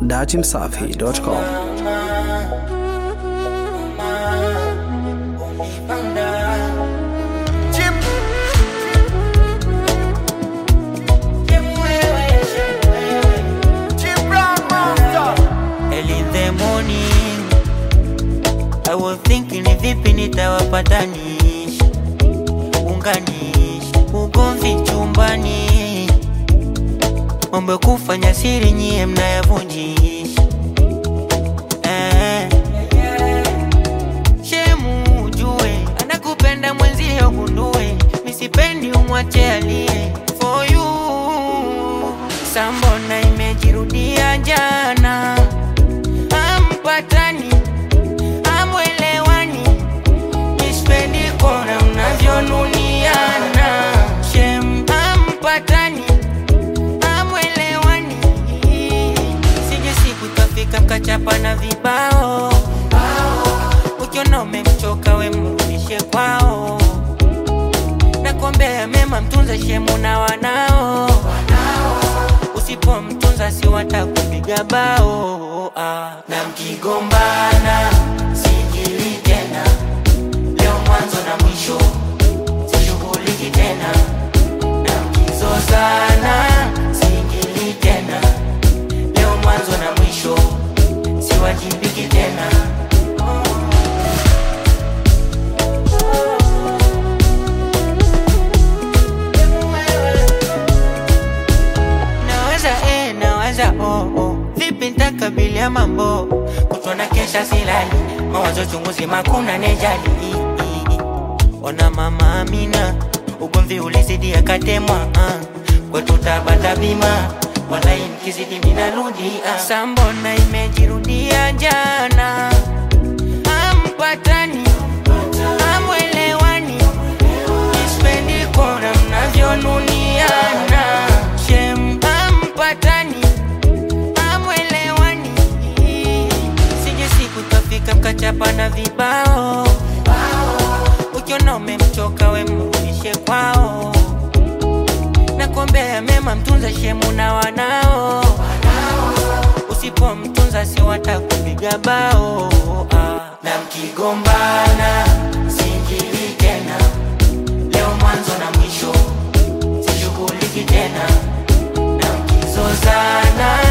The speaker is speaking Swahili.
datimsafi.com. Early in the morning I was thinking ni vipi nitawapatanisha unganisha ugomvi chumbani mambo ya kufanya siri nyie mnayavunjisha eh. Shemu ujue anakupenda mwenzio gundue misipendi umwache alie for you sambona imejirudia jana ampatani amwelewani nispendi kona mnavyonuniana shem ampatani amwelewani sije siku tafika mkachapa na vibao ukiona umemchoka we mrudishe kwao nakuombea mema mtunze shemu na wanao usipomtunza si watakupiga bao ah. na mkigombana sijili tena leo mwanzo na mwisho sishughuliki tena na mkizozana sijili tena leo mwanzo na mwisho siwajibiki tena naweza eh, naweza oh, oh. vipi ntakabilia mambo kutona kesha silali mawazo chunguzi makuna nejali I, i, i. ona mama amina ugomvi ulizidi akatemwa uh. kwetu tabata bima walai mkizidi minarudi uh. sambona imejirudia jana ampatani amwelewani ispendi kona mnavyonuniana shem ampatani amwelewani sije siku tafika mkachapa na vibao ukiona umemchoka we mrudishe kwao nakuombea mema mtunza shemu na wanao usipomtunza si watakupiga bao ah. na mkigombana singili tena leo mwanzo na mwisho sishughuliki tena na mkizozana